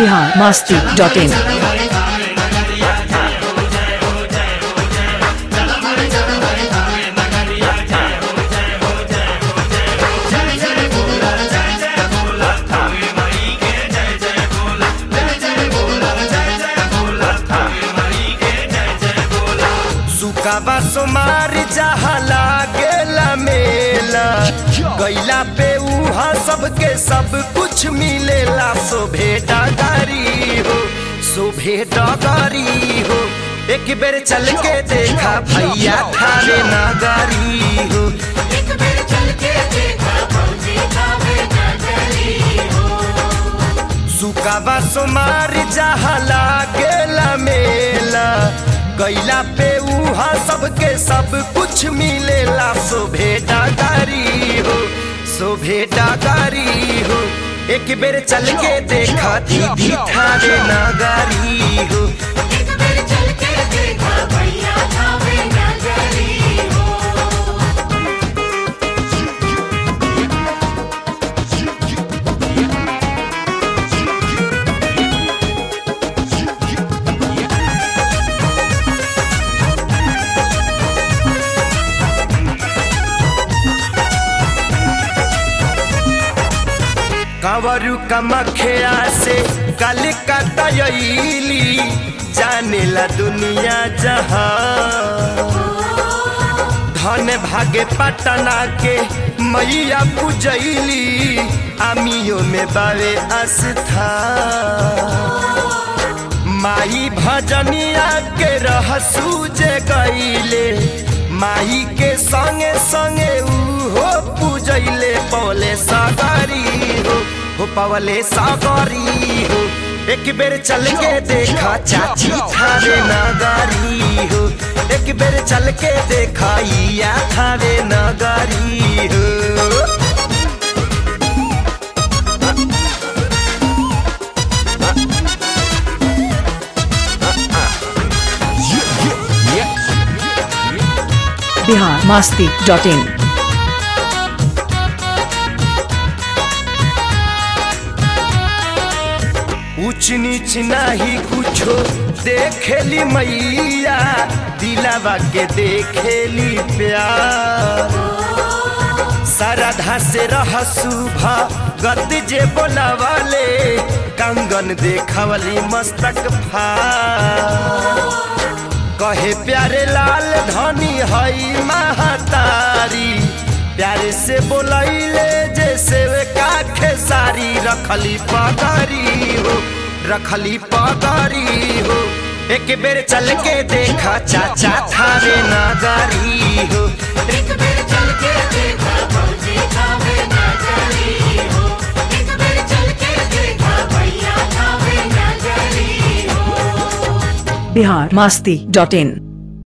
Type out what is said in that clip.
Bihar Masti dot in सुकाबा सोमार जहाँ लागेला मेला गैला पे उहाँ सबके सब कुछ मिलेला शोभे डगारी हो शोभे डगारी हो एक बेर चल के देखा भैया थारे नगारी हो एक बेर चल के देखा फौजी खावे नगरी हो सुकाबा सोमार जहाँ लागेला मेला गैला पे उहाँ सबके सब कुछ मिलेला शोभे डगारी हो शोभे डगारी हो एक बेर चल के देखा दीदी थारे नगारी हो एक बेर चल के देखा भैया खावे नगरी हो कंवरू कमखिया से कल कतयली जानेला दुनिया जहां धन भागे पटना के मैया पूजैली आमियो में बावे आस्था माई भजनिया के रहसू जे गईले माई के संगे संगे उहो पूजैले पवले सागरी हो हो पवले सागरी हो एक बेर चल के देखा चाची थारे नगारी हो एक बेर चल के देखा या थारे नगारी हो बिहार मस्ती डॉट इन ऊंच नीच नाही कुछो देखेली मैया दिलावा के देखेली प्यार सरधा से रह सुभा गत जे बोलावाले कंगन देखवली मस्तक फार कहे प्यारे लाल धनी हई महतारी प्यारे से बोलैले जैसे वे काखे सारी रखली पगरी हो रखली पगरी हो एक बेर चल के देखा चाचा थारे नगारी हो एक बेर चल के देखा फौजी खावे नगरी हो एक बेर चल के देखा भैया खावे नगरी हो बिहार मस्ती डॉट इन